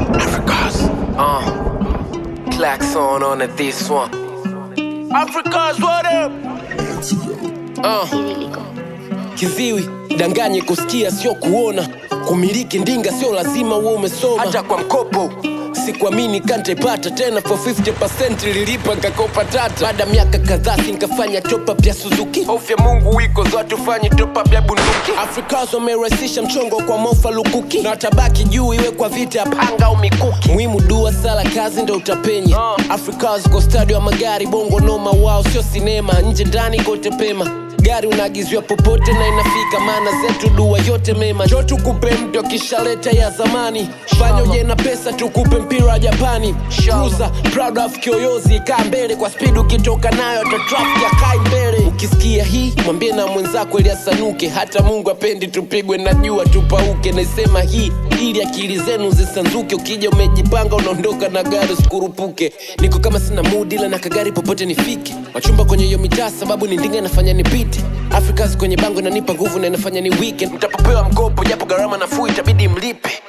Africa's. Uh, klaxon on at this one. Africa's what up? Uh, kiziwi danganye kusikia sio kuona kumiliki ndinga sio lazima uwe umesoma hata kwa mkopo sikuamini kantaipata tena for 50 lilipa nkakopa tata baada ya miaka kadhaa sinkafanya top-up ya suzuki hofu ya mungu wiko zote ufanye top-up ya bunduki afrikas wamerahisisha mchongo kwa mofa lukuki na watabaki juu iwe kwa vita ya panga au mikuki muhimu dua sala kazi ndo utapenya uh. afrikas kwa stadi wa magari bongo noma wao sio sinema nje ndani kote pema gari unaagiziwa popote na inafika maana zetu dua yote mema jo tukupe mtu akishaleta ya zamani fanya uje na pesa tukupe mpira wa japani cruiser proud of kioyozi kaa mbele kwa spidi ukitoka nayo hata traffic akai mbele ukisikia hii mwambie na mwenzako ili asanuke hata mungu apendi tupigwe na jua tupauke naisema hii ili akili zenu zisanzuke ukija umejipanga unaondoka na gari usikurupuke niko kama sina mudi ila na kagari popote nifike wachumba kwenye hiyo mitaa sababu ni ndinga inafanya nipite afrikas kwenye bango inanipa nguvu na inafanya ni weekend mtapopewa mkopo japo gharama nafuu itabidi mlipe